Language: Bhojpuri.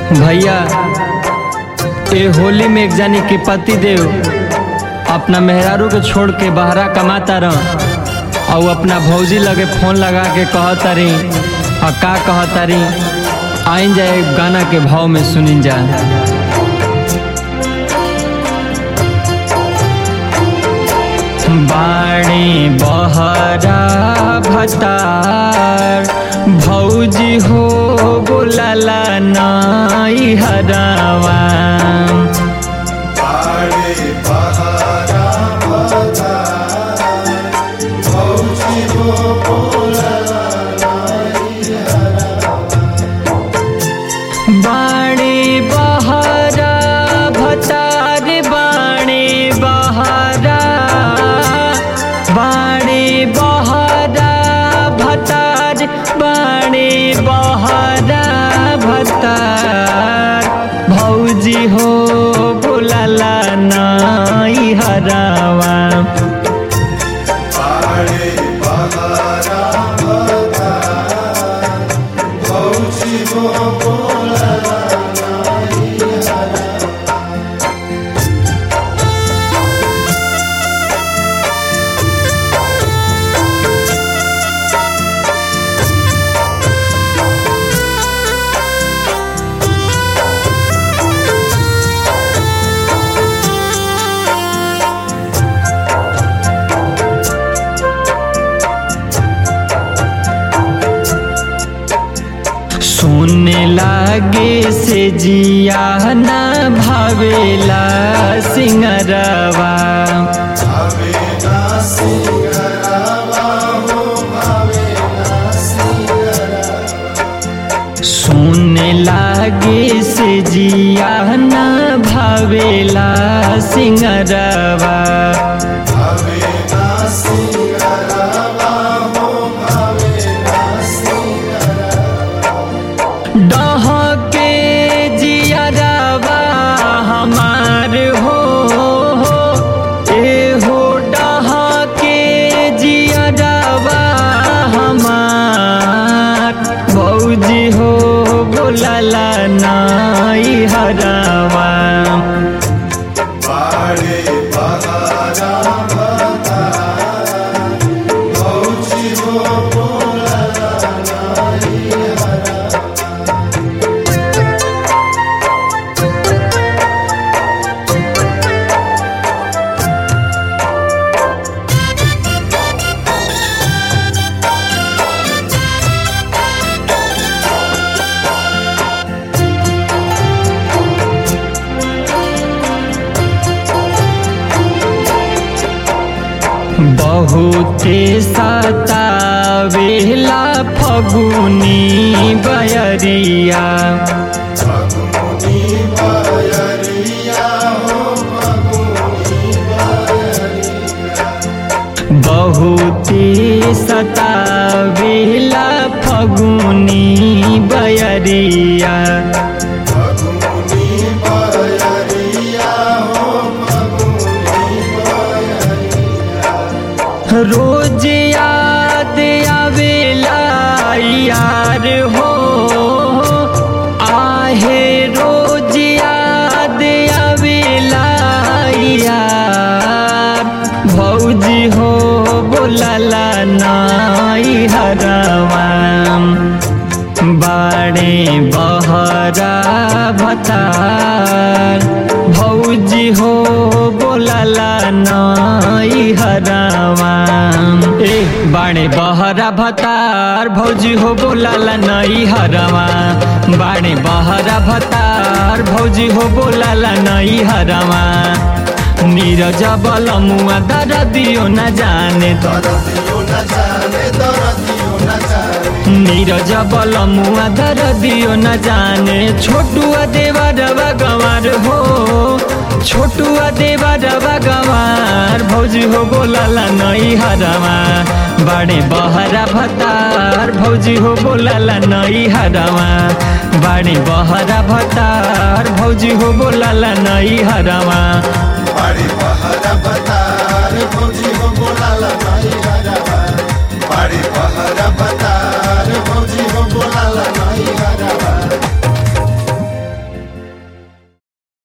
भैया ए होली में एक जानी के पति देव अपना मेहरारू के छोड़ के बहरा कमाता रह और अपना भौजी लगे फोन लगा के कहतारी और का कहतारी आइन जाए गाना के भाव में सुनिन जा बाणी बहरा भतार भौजी हो बोलला नाई हरावा बाड़े बहारा बता भौजी हो बोलला बाणी बहरा भतार बाणी बहरा बाणी बहरा भतार बाणी बहरा भतार भौजी हो बोलला नाई हरावा बाड़े बहारा बता भौजी हो बोलला सुनने लागे से जिया ना भावेला सिंगरवा भावे ना सिंगरावा हो भावे ना सिंगरावा सुनने लागे से जिया ना भावेला सिंगरवा भावे ना सिंगरावा हो भावे ना सिंगरावा डह के जियरवा हमार हो ए हो डह के जियरवा हमार भौजी हो बोलला नाई हरवा बाड़े बहारा बता भौजी हो बोलला नाई हरा बहुते सतावेला फगुनी बयरिया फगुनी बयरिया हो फगुनी बयरिया बहुते सतावेला फगुनी बयरिया फगुनी बयरिया हो फगुनी बयरिया रोज याद आवेला यार हो आहे रोज याद आवेला यार भौजी हो बोलला नाई हरवा बाड़े बहरा भतार भौजी हो बोलला नाई हरावा ए बाड़े बहरा भतार भौजी हो बोलला नाई हरावा बाड़े बहरा भतार भौजी हो बोलला नाई हरावा नीरज बलमुआ दर दियो न जाने दरदियो न जाने दरदियो न जाने नीरज बलमुआ दर दियो न जाने छोटुआ देवा रवा गंवार हो छोटुआ देवा रवा गंवार भौजी हो बोलला नई हरवा बड़े बहरा भतार भौजी हो बोलला नई हरवा बड़े बहरा भतार भौजी हो बोलला नई हरवा बाड़ी बहारा बतार भौजी हो बोलाला नाई हरावा बाड़ी बहारा बतार भौजी हो बोलाला नाई हरावा